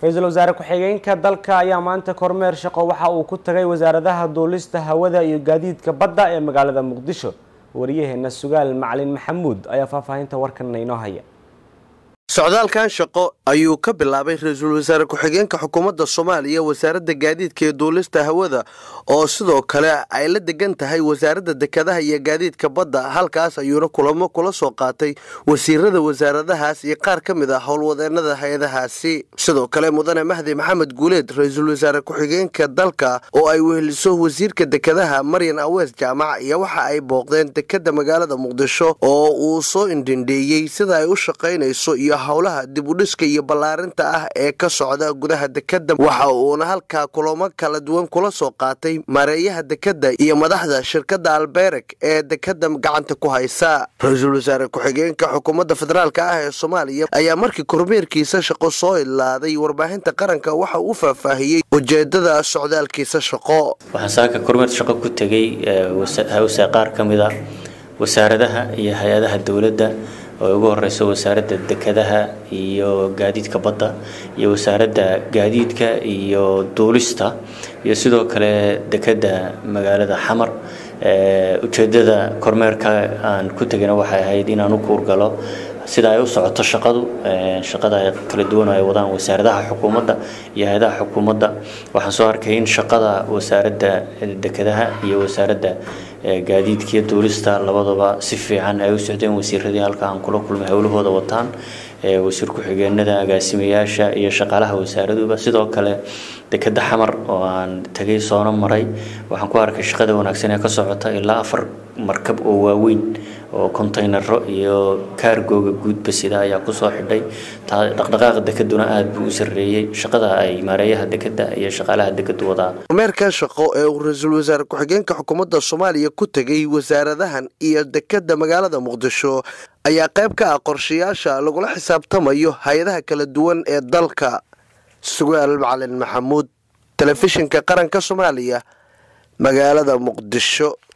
ra-iisul wasaare ku-xigeenka dalka ayaa maanta kormeer shaqo waxa uu ku tagay wasaaradaha duulista hawada iyo gaadiidka badda ee magaalada muqdisho wariyaheena sugaal macalin maxamuud ayaa faahfaahinta warkan inoo haya socdaalkan shaqo ayuu ka bilaabay ra-iisul wasaare ku-xigeenka xukuumadda soomaaliya wasaaradda gaadiidka ee duulista hawada oo sidoo kale ay la degan tahay wasaaradda dekedaha iyo gaadiidka badda halkaas ayuuna kulamo kula soo qaatay wasiirada wasaaradahaas iyo qaar ka mid ah howlwadeenada hay-adahaasi sidoo kale mudane mahdi maxamed guuleed ra-iisul wasaare ku-xigeenka dalka oo ay weheliso wasiirka dekedaha maryan awees jaamac iyo waxa ay booqdeen dekeda magaalada muqdisho oo uu soo indhindheeyey sida ay u shaqaynayso iyo howlaha dibudhiska iyo ballaarinta ah ee ka socda gudaha dekeda waxa uuna halkaa kulamo kala duwan kula soo qaatay maareeyaha dekeda iyo madaxda shirkadda albereg ee dekeda gacanta ku haysa ra-iisul wasaare ku-xigeenka xukuumadda federaalk ah ee soomaaliya ayaa markii kormeerkiisa shaqo soo ilaaday warbaahinta qaranka waxa uu faahfaahiyey ujeedada socdaalkiisa shaqo waxaan saaka kormeer shaqo ku tegay hawsa qaar ka mid a wasaaradaha iyo hay-adaha dowladda oo ugu horeyso wasaaradda dekedaha iyo gaadiidka badda iyo wasaaradda gaadiidka iyo duulista iyo sidoo kale dekeda magaalada xamar ujeedada kormeerka aan ku tegana waxay ahayd inaan u kuurgalo sida ay u socoto shaqadu shaqada kala duwan ay wadaan wasaaradaha xukuumadda iyo hay-adaha xukuumadda waxaan soo arkay in shaqada wasaaradda dekedaha iyo wasaaradda gaadiidkiiyo duulista labadaba si fiican ay u socdeen wasiiradii halka aan kula kulmay howlahooda wataan wasiir ku-xigeenada agaasimayaasha iyo shaqaalaha wasaaraduba sidoo kale dekeda xamar oo aan tagay soona maray waxaan ku arkay shaqada wanaagsan ee ka socota ilaa afar markab oo waaweyn oo kontaynaro iyo kaargooga guudba sida ayaa kusoo xidhay dhaqdhaqaaqa dekeduna aada buu u sarreeyey shaqada ay maareeyaha dekeda iyo shaqaalaha dekedu wadaa kormeerkan shaqo ee uu ra-iisul wasaare ku-xigeenka xukuumadda soomaaliya ku tegay wasaaradahan iyo dekeda magaalada muqdisho ayaa qayb ka ah qorshayaasha lagula xisaabtamayo hay-adaha kala duwan ee dalka sugaal macalin maxamuud telefishinka qaranka soomaaliya magaalada muqdisho